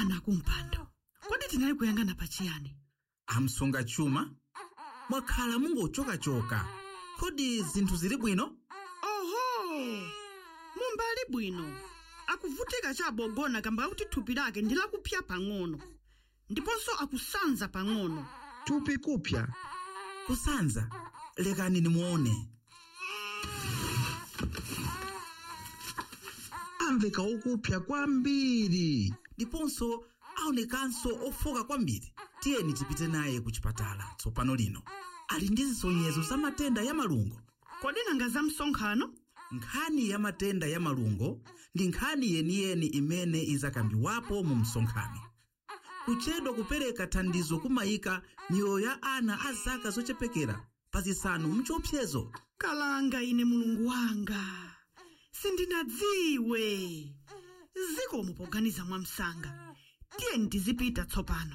bwana akumpando kodi tinali kuyangana pachiyani amsunga chuma mwakhala mungochokachoka kodi zinthu zili bwino oho mumbali bwino akuvutika chabogona kamba kuti thupi lake ndi lakupya pang'ono ndiponso akusanza pang'ono thupi kupya kusanza lekani nimuone amveka okupya kwambiri ndiponso aonekanso ofoka kwambiri tiyeni tipite naye ku chipatala tsopano lino ali ndi zisonyezo za matenda ya malungo kodi nanga za msonkhano nkhani ya matenda ya malungo ndi nkhani yeniyeni imene izakambiwapo mu msonkhano kuchedwa kupereka thandizo kumayika miyoyo ya ana a zaka zochepekera pa zisanu mchiopsezo kalanga ine mulungu wanga sindinadziwe zikomo poganiza mwamsanga tiyeni tizipita tsopano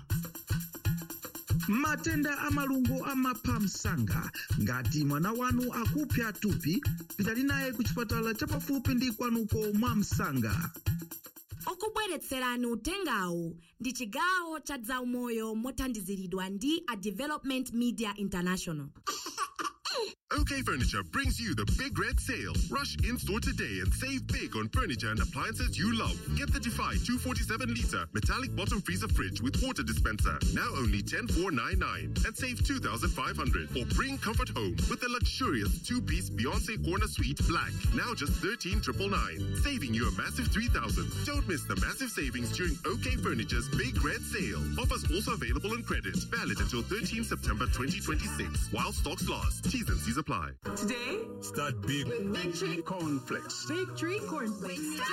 matenda a malungo amapha msanga ngati mwana wanu akupya thupi pitani naye ku chipatala chapafupi ndi kwanuko mwa msanga okubweretserani utengawu ndi chigawo cha zaumoyo mothandiziridwa ndi a development media international OK Furniture brings you the big red sale. Rush in store today and save big on furniture and appliances you love. Get the Defy 247 liter metallic bottom freezer fridge with water dispenser, now only 10499 and save 2500 Or bring comfort home with the luxurious two-piece Beyonce Corner Suite Black, now just 13999 saving you a massive 3000 Don't miss the massive savings during OK Furniture's big red sale. Offers also available on credit, valid until 13 September 2026 while stocks last. T's and C's apply. Today, Start big with Victory Cornflakes. Victory Cornflakes.